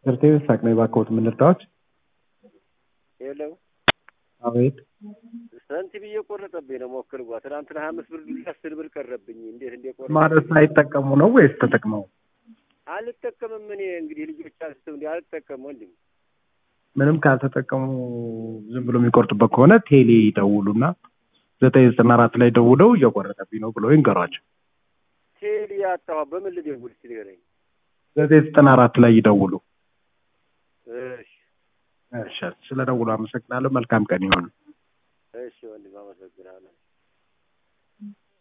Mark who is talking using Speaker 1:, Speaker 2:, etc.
Speaker 1: Certeza ሳቅነኝ እባክዎት ምን ልርዳዎት?
Speaker 2: ሄሎ
Speaker 1: አቤት
Speaker 2: ስንት ብዬ ቆረጠብኝ ነው ሞክር ጓ ትናንትና ሀያ አምስት ብር ዱላ አስር ብር ቀረብኝ። እንዴት እንደቆረ
Speaker 1: ማለት ሳይጠቀሙ ነው ወይስ ተጠቅመው?
Speaker 2: አልጠቀምም እኔ እንግዲህ ልጆች አንስተው እንዲ አልጠቀም ወንድም
Speaker 1: ምንም ካልተጠቀሙ ዝም ብሎ የሚቆርጡበት ከሆነ ቴሌ ይደውሉና ዘጠኝ ዘጠና አራት ላይ ደውለው እየቆረጠብኝ ነው ብለው ይንገሯቸው።
Speaker 2: ቴሌ ያጣኋ በምን ልደውል እስኪ ንገረኝ።
Speaker 1: ዘጠኝ ዘጠና አራት ላይ ይደውሉ።
Speaker 2: እሺ
Speaker 1: እሺ፣ ስለ ደውሉ አመሰግናለሁ። መልካም ቀን ይሁን።
Speaker 2: እሺ ወንድም አመሰግናለሁ።